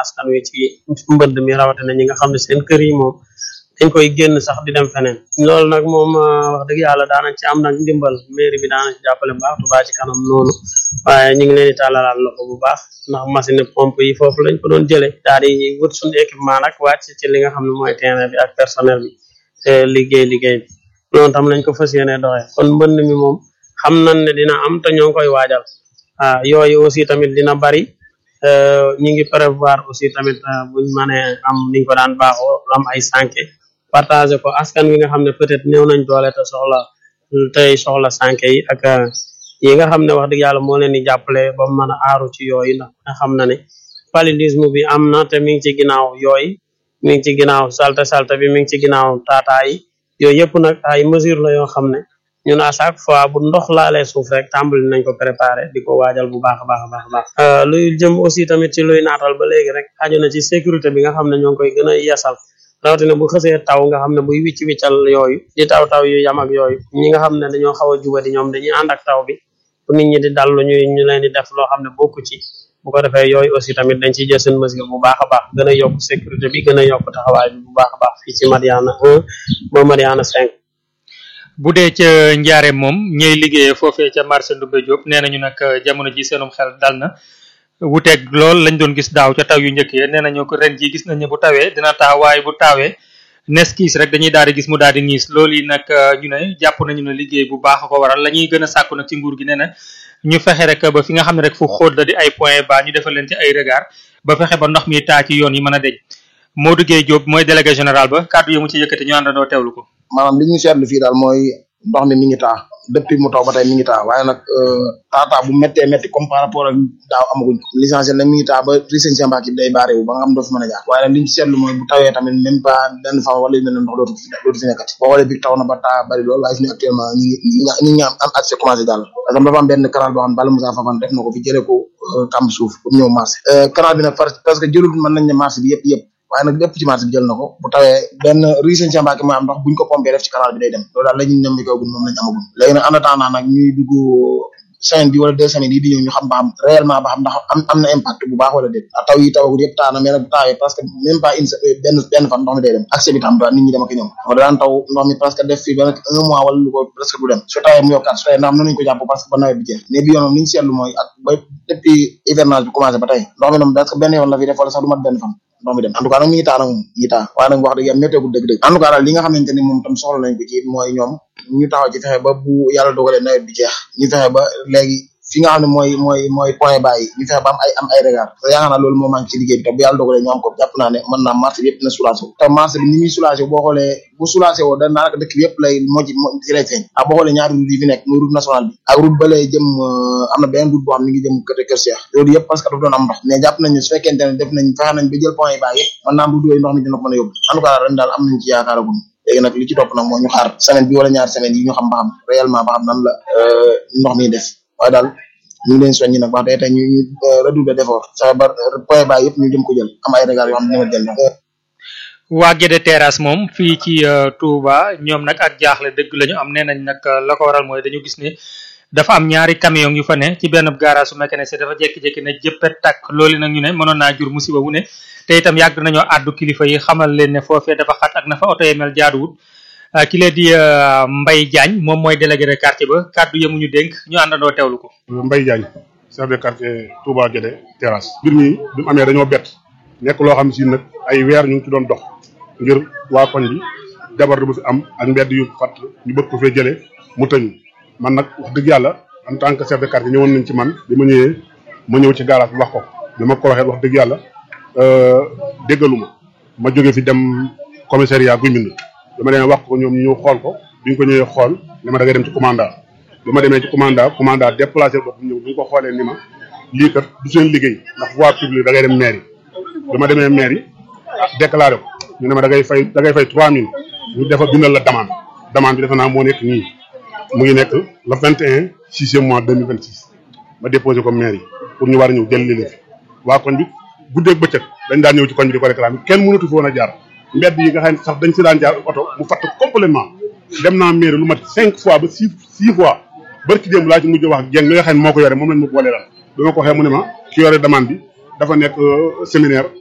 askan wi ci mbënd mi rawatina ñi nga xam ne seen kër yi moom dañ koy génn sax di dem feneen loolu nag moom wax dëgg yàlla daanañ ci am nag ndimbal mairie bi daanañ ci jàppale bu baax Touba ci kanam noonu waaye ñu ngi leen di tàllalaat loxo bu baax ndax machine pompe yi foofu lañ ko doon jëlee daal di wut suñu équipement nag wàcc ci li nga xam ne mooy terrain bi ak personnel bi te liggéey liggéey bi noonu tam lañ ko fas yéene doxee kon mbënd mi moom xam nañ ne dina am te ñoo ngi koy waajal waaw yooyu aussi tamit dina bari ñu ngi prévoir aussi tamit buñ mënee am niñ ko daan baaxoo am ay sànke partager ko askan wi nga xam ne peut-être néew nañ doole te soxla tey soxla sànke yi ak yi nga xam ne wax dëgg yàlla moo leen di jàppale ba mu mën a aaru ci yooyu ndax nga xam na ne paludisme bi am na te mi ngi ci ginnaaw yooyu mi ngi ci ginnaaw salte salte bi mi ngi ci ginnaaw taataa yi yooyu yëpp nag ay mesure la yoo xam ne ñun à chaque fois bu ndox laalee suuf rek tàmbali nañ ko préparer di ko waajal bu baax a baax a baax a baax luy jëm aussi tamit ci luy naatal ba léegi rek aju na ci sécurité bi nga xam ne ñoo ngi koy gën a yeesal rawatina bu xësee taw nga xam ne buy wicc wiccal yooyu di taw taw yu yam ak yooyu ñi nga xam ne dañoo xaw a jubadi ñoom dañuy ànd ak taw bi bu nit ñi di dallu ñuy ñu leen di def loo xam ne bokku ci bu ko defee yooyu aussi tamit dañ ciy jël seen mesure bu baax a baax gën a yokk sécurité bi gën a yokk taxawaay bi bu baax a baax fii ci Mariana 1 ba Mariana 5 bu dee ca njaare moom ñey liggéeyee foofee ca marché Ndoumbé Diop nee nañu nag jamono ji seenum xel dal na wuteeg lool lañ doon gis daaw ca taw yu njëkk yi nee nañu ko ren ji gis nañ ne bu tawee dina taa waaye bu taawee nes kiis rek dañuy daal di gis mu daal di niis loolu yi nag ñu ne jàpp nañu ne liggéey bu baax a ko waral la ñuy gën a sàkku nag ci nguur gi nee na ñu fexe rek ba fi nga xam ne rek fu xóot la di ay point bas ñu defal leen ci ay regard ba fexe ba ndox mi taa ci yoon yi mën a deñ Modou Gueye Diop mooy délégué général ba kàddu yi mu ci yëkkati ñu àndandoo teewlu ko maanaam li ñu seetlu fii daal mooy ndox mi mi ngi taa depuis mu taw ba tey mi ngi taa waaye nag taataa bu méttee métti comme par rapport ak daaw amaguñ ko l'essentiel nag mi ngi taa ba riseen si mbaak yi day baare wu ba nga xam doo fi mën a jaar waaye nag li ñu seetlu mooy bu tawee tamit même pas benn fan wala yu mel ne ndox dootu fi dootu fi nekkati boo xoolee bi taw na ba taa bari lool waaye fi ne actuellement ñi ngi ñi ngi am am accès commencé daal parce que dafa am benn canal boo xam ne Bala Moussa Fafane def na ko fi jëlee ko kàmb suuf pour ñëw marché canal bi nag parce que jëlul mën nañ ne marché bi yëpp yëpp waaye nag lépp ci marché bi jël na ko bu tawee benn rue Sëñ Cheikh Mbacké mooy am ndox buñ ko pompé def ci canal bi day dem loolu daal la ñuy nemmi ko gun moom lañ amagum léegi nag en attendant nag ñuy dugg semaine bi wala deux semaines yi di ñëw ñu xam ba xam réellement ba xam ndax am am na impact bu baax wala déet taw yi tawagul yëpp taa na mais nag bu taawee parce que même pas une benn benn fan ndox mi day dem accès bi tam daal nit ñi dem ak ñëw xam daan taw ndox mi presque def fi benn un mois wala lu ko presque du dem su tawee mu yokkaat su tawee ndax mën nañu ko jàpp parce que ba nawet bi jeex mais bi yoon moom li ñu seetlu mooy ak ba depuis hivernage bi commencé ba tey ndox mi moom presque benn yoon la fi def wala sax du mat benn fan ndox mi dem en tout cas nag mi ngi taa nag moom mi ngi taa waaye nag wax dëgg yàlla météo dëgg dëgg en tout cas daal li nga xamante ni moom tam soxla nañ ko ci mooy ñoom ñu taxaw ci fexe ba bu yàlla dogalee nawet bi jeex ñu fexe ba léegi fi nga xam ne mooy mooy mooy point bàyyi ñu fexe ba am ay am ay regard te yaakaar naa loolu moo manqué ci liggéey bi te bu yàlla dogalee ñu am ko jàpp naa ne mën naa marché bi yëpp dina soulagé te marché bi ni muy soulagé boo xoolee bu soulagé woo da daanaka dëkk bi yëpp lay moo ci ci lay feeñ ak boo xoolee ñaari route yi fi nekk muy route nationale bi ak route ba lay jëm am na beneen route boo xam ne mi ngi jëm côté Kër Cheikh loolu yëpp parce que dafa doon am ndox mais jàpp nañ ne su fekkente ne def nañ fexe nañ ba jël point yi bàyyi yëpp mën naa am route yooyu ndox mi dina ko mën a yóbbu en tout cas ren daal am nañ ci yaakaaragum léegi nag li ci topp nag mooy ñu xaar semaine bi wala ñaari semaine yi ñu xam ba xam réellement ba xam nan la ndox mi def waaye daal ñu ngi leen soññi nag wax dëgg tey ñu ñu redoubler d'effort fexe ba point bas yëpp ñu jëm ko jël am ay regard yoo xam ne dina jël waa Guédé Terrasse moom fii ci Touba ñoom nag ak jaaxle dëgg la ñu am nee nañ nag la ko waral mooy dañu gis ne dafa am ñaari camion yu fa ne ci benn garage su mécanicien dafa jékki-jékki ne jëppet takk loolu nag ñu ne mënoon naa jur musiba wu ne te itam yàgg nañoo àddu kilifa yi xamal leen ne foofee dafa xat ak na fa oto yi mel jaaduwut ki lee di Mbaye Diagne moom mooy délégué de quartier ba kàddu yamuñu dénk ñu àndandoo teewlu ko. Mbaye Diagne chef de quartier Touba Guédé Terrasse. mbir mi bi mu amee dañoo bett nekk loo xam si nag ay weer ñu ngi ci doon dox ngir waa koñ bi jabar bu fi am ak mbedd yu fat ñu bëgg ko fee jëlee mu tëñu man nag wax dëgg yàlla en tant que chef de quartier ñëwoon nañ ci man bi ma ñëwee ma ñëw ci garage bi wax ko bi ma ko waxee wax dëgg yàlla déggaluma ma jóge fi dem commissariat guy mbind dama demee wax ko ñoom ñu ñëw xool ko bi ñu ko ñëwee xool ni ma da ngay dem ci commandant bi ma demee ci commandant commandant déplacé bopp ñëw bi ñu ko xoolee ni ma lii kat du seen liggéey ndax voie publique da ngay dem mairie bi ma demee mairie déclaré ko ñu ne ma da ngay fay da ngay fay trois mille ñu defa bindal la demande demande bi defe naa moo nekk nii mu ngi nekk le vingt et un sixième mois deux mille vingt six ma déposé ko mairie pour ñu war a ñëw jël li fi waa koñ bi guddeeg bëccëg dañ daan ñëw ci koñ bi di ko réclamer kenn mënatu fi woon a jaar mbedd yi nga xam ne sax dañ si daan jaar oto mu fatt complètement dem naa mairie lu mat cinq fois ba six six fois barki démb laa ci mujj wax ak jeng mi nga xam ne moo ko yore moom lañ ma boole daal bi ma ko waxee mu ne ma ki yore demande bi dafa nekk séminaire